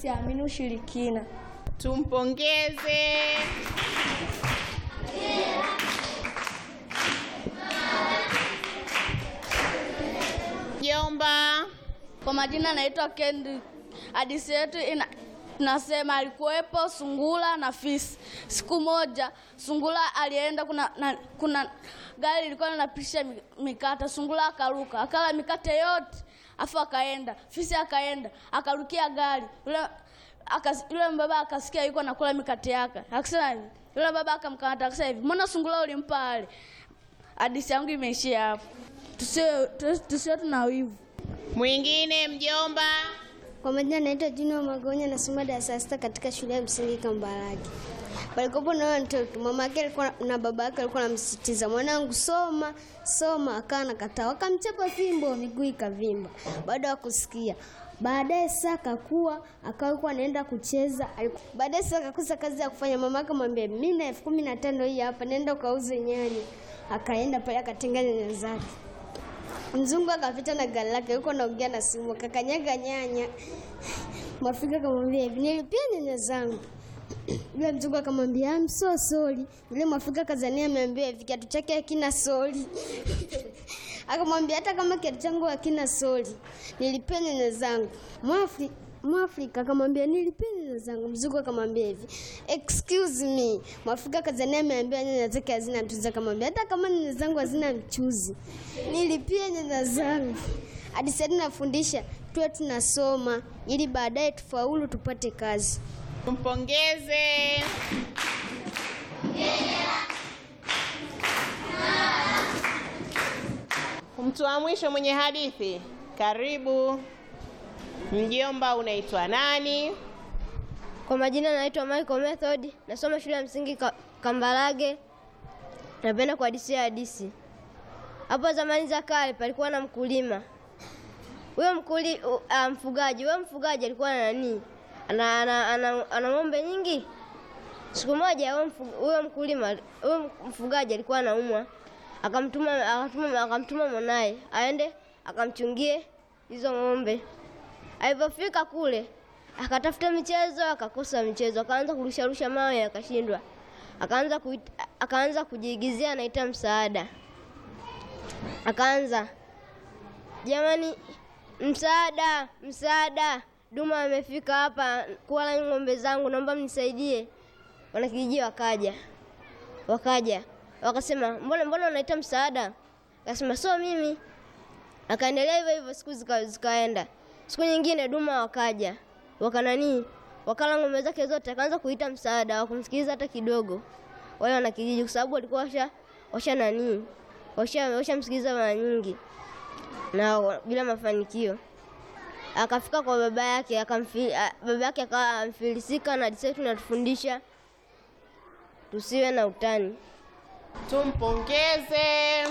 siamini ushirikina. Tumpongeze. Mjomba. Kwa majina naitwa Kendi. Hadithi yetu ina nasema alikuwepo sungura na fisi. Siku moja sungura alienda, kuna na, kuna gari lilikuwa linapisha mi- mikate. Sungura akaruka akala mikate yote, afu akaenda. Fisi akaenda akarukia gari yule akas, yule baba akasikia yuko nakula mikate yake, akasema hivi, yule baba akamkamata akasema hivi, mbona sungura ulimpa wale? Hadithi yangu imeishia hapo. Tusiwe tusiwe- tusiwe tuna wivu. Mwingine mjomba. Kwa majina naitwa Junior Magonya, nasoma darasa la sita katika shule ya msingi Kambarage. Palikuwepo na huyo mtoto, mama yake alikuwa na baba yake alikuwa anamsisitiza mwanangu, soma soma, akawa anakataa, wakamchapa fimbo, miguu ikavimba. Baada ya kusikia baadaye sasa akakuwa akawa anaenda kucheza. aliku- Baadaye sasa akakosa kazi ya kufanya, mama yake mwambia, mimi na elfu kumi na tano hii hapa, nenda ukauze nyanya. Akaenda pale akatenga nyanya zake Mzungu akapita na gari lake huko naongea na simu, akakanyaga nyanya. Mwafrika akamwambia hivi, nilipia nyanya zangu. Yule mzungu akamwambia I'm so sorry. Yule mwafrika kazania ameambia hivi, kiatu chake hakina soli. Akamwambia hata kama kiatu changu hakina soli, nilipia nyanya zangu. Mwafri Mwafrika akamwambia nilipia nyanya zangu. Mzungu akamwambia hivi, excuse me. Mwafrika kazania ameambia nyanya zake hazina mchuzi, akamwambia hata kama nyanya zangu hazina mchuzi, nilipia nyanya zangu. Hadi sasa tunafundisha tuwe tunasoma ili baadaye tufaulu tupate kazi. Tumpongeze. Mtu wa mwisho mwenye hadithi, karibu. Mjomba, unaitwa nani? Kwa majina naitwa Michael Method, nasoma shule ya msingi Ka- Kambarage. Napenda kuhadisia hadithi. Hapo zamani za kale palikuwa na mkulima. Huyo mkuli, uh, uh, mfugaji, huyo mfugaji alikuwa na nani? Ana, ana, ana, ana ng'ombe nyingi. Siku moja huyo mfu- huyo mkulima, huyo mfugaji alikuwa anaumwa. Akamtuma akamtuma akamtuma mwanaye aende akamchungie hizo ng'ombe. Alipofika kule akatafuta michezo akakosa michezo, akaanza kurusharusha mawe akashindwa, akaanza kuit, akaanza kujiigizia anaita msaada, akaanza jamani, msaada, msaada, duma amefika hapa kuwala ng'ombe zangu, naomba mnisaidie. Wanakijiji wakaja, wakaja wakasema, mbona mbona unaita msaada? Akasema sio mimi. Akaendelea hivyo hivyo, siku zika, zikaenda. Siku nyingine duma wakaja wakananii wakala ng'ombe zake zote, akaanza kuita msaada, wakumsikiliza hata kidogo wale wanakijiji, kwa sababu walikuwa washa washa nanii washa washamsikiliza mara nyingi na wa- bila mafanikio. Akafika kwa baba yake akamfi, a- baba yake akawa amfilisika, na hadithi yetu inatufundisha tusiwe na utani. Tumpongeze.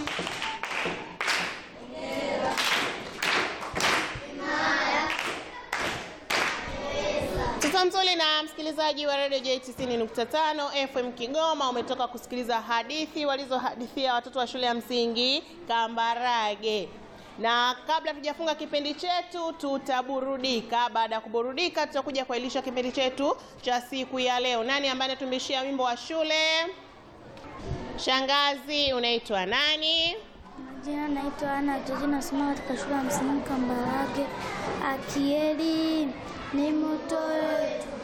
Sasa mzuri na msikilizaji wa Radio J 90.5 FM Kigoma, umetoka kusikiliza hadithi walizohadithia watoto wa shule ya msingi Kambarage. Na kabla tujafunga kipindi chetu, tutaburudika. Baada ya kuburudika, tutakuja kuailisha kipindi chetu cha siku ya leo. Nani ambaye anatumbishia wimbo wa shule? Shangazi, unaitwa nani? Jina naitwa Ana Joji, nasoma katika shule ya msingi Kambarage. Akieli ni moto wetu,